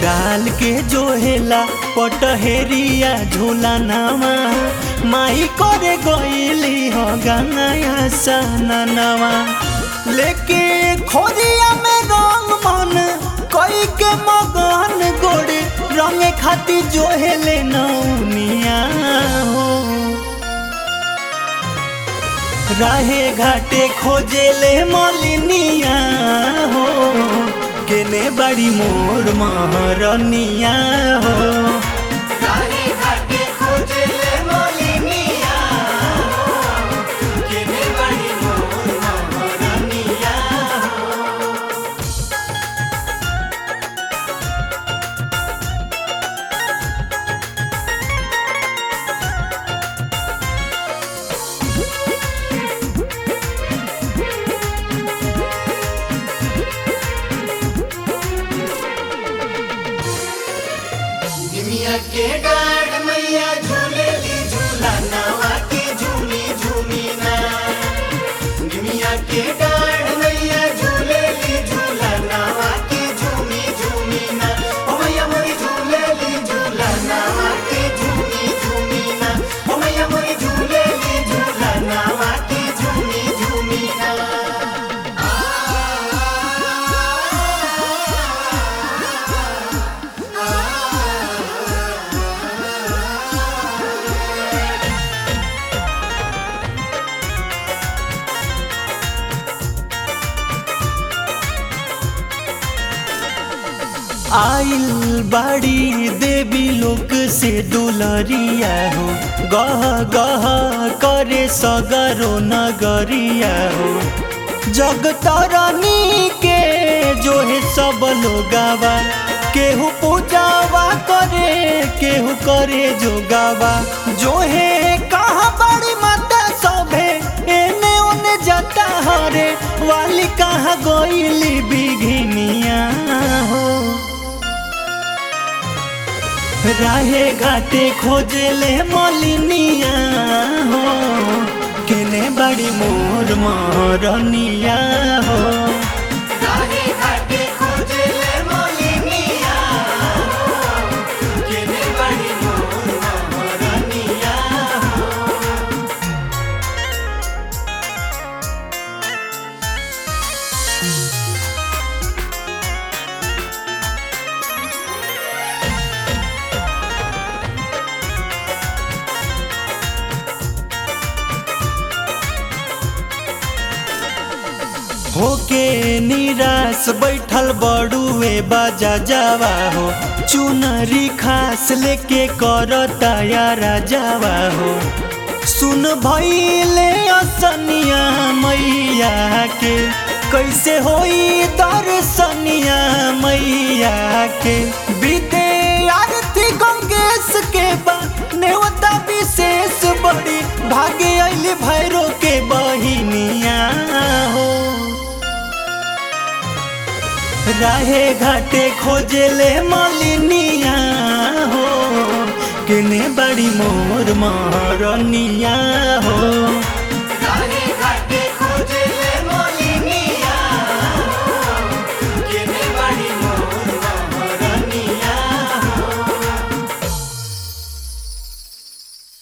डाल के जोहेला पटहेरिया झूला नामा माई करे गईली हो गंगाया सननवा लेके खोरिया में रंग मन कोई के मगन गोड़े रंगे खाती जोहेले नौनिया हो राहे घाटे खोजेले मलिनिया हो केने बड़ी मोर महरनिया हो राहे घाटे खोजेले मलिनिया हो केने बड़ी मोर महरनिया निमिया के डाढ़ मैया झूलेली झूला नवा के झूमी झूमी ना निमिया के डाढ़ मैया झूलेली झूला नवा के झूमी झूमी ना ओ मैया मोरी झूलेली झूला नवा के झूमी झूमी ना ओ मैया मोरी झूलेली झूला नवा के झूमी झूमी ना आइल बाड़ी देवी लोक से दुलरिया हो गह गह करे सगरो नगरिया हो जग तरनी के जो है सब लोगावा केहू पूजावा करे केहू करे जोगावा जो है कहाँ बड़ी माता सभे एने ओने जाता हरे वाली कहाँ गोइली बिघिनिया हो राहे घाटे खोजेले मलिनिया हो केने बड़ी मोर मोरनिया हो राहे घाटे खोजेले मोलिनिया केने बड़ी मोर मोरनिया होके निराश बैठल बड़ुए बाजा जावा हो चुनरी खास लेके कर तैयारा जावा हो सुन भैले असनिया मैया के कैसे होई दर्शनिया मैया के बीते आरती गंगेश के बा नेवता विशेष बड़ी भागे अली भैरो के बहिनिया हो राहे घाटे खोजेले मलिनिया हो केने बड़ी मोर महरनिया हो